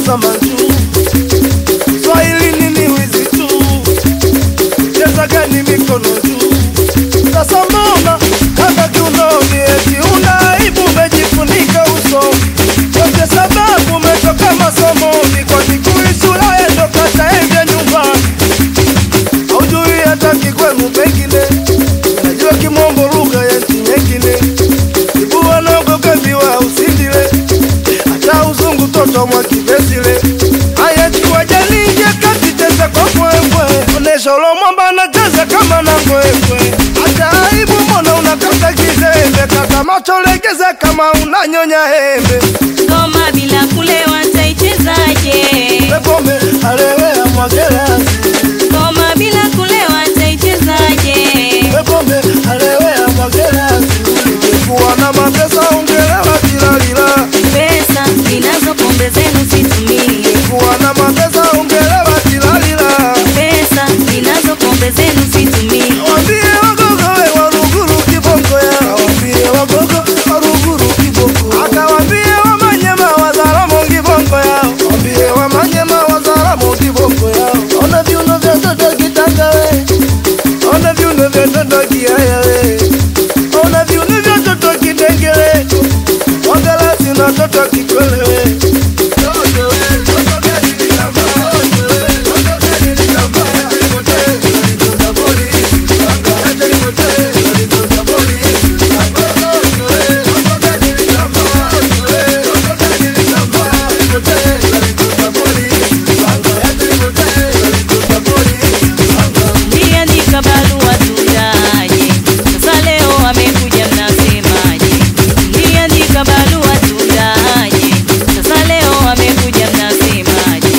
tazama juu. Swahili nini wizi tu, cheza gani mikono juu. Sasa mbona kaka kiunoni, eti una aibu, umejifunika uso yote, sababu umetoka masomoni, kwa kikui shule ndo kataende nyumbani, haujui hata kikwenu pengine, najua kimombo lugha ya nchi nyingine, ibua nagogambiwa usindile hata uzungu toto mwa kibesile haya chukua jalinje kati cheza kwa kwekwe onesha ulo mwamba anacheza kama na kwekwe hata aibu mbona unakata kizembe kata macho legeza kama unanyonya hembe Ngoma bila kulewa taichezaje? pepome alewea mwagelasi Ngoma bila kulewa taichezaje? pepome alewea mwagelasi kuwa na mapesa ungelewa tilalila Pesa ninazo pombe zenu situmie. kuwa na mapesa ungelewa tilalila Pesa ninazo pombe zenu situmie. Wambie wagogo we waruguru kiboko ya Wambie wagogo waruguru kiboko Akawambie wamanyema wazaramo kiboko ya Wambie wamanyema wazaramo kiboko ya Ona viuno vya toto kitanga we Ona viuno vya toto kiaya we Ona viuno vya toto kidengele Wangalasi na toto kikwele we Toto we, toto gani ni namba Toto we, toto gani ni namba Toto polisi Niliandika barua tundaje? Sasa leo amekuja mnasemaje? Niliandika barua tundaje? Sasa leo amekuja mnasemaje?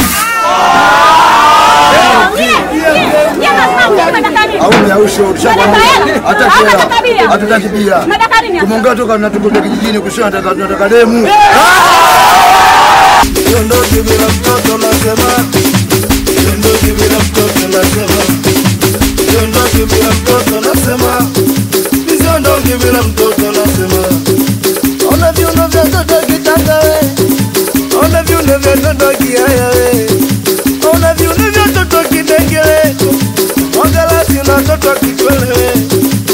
hatutaki bia tumeongea toka natukuta kijijini kusema nataka nataka demu Siondoki bila mtoto nasema, siondoki bila mtoto nasema, siondoki bila mtoto nasema, siondoki bila mtoto nasema. Ona viuno vya toto kitanga we, ona viuno vya toto kiaya we, ona viuno vya toto kidengele, wangalasi na toto kikwele we,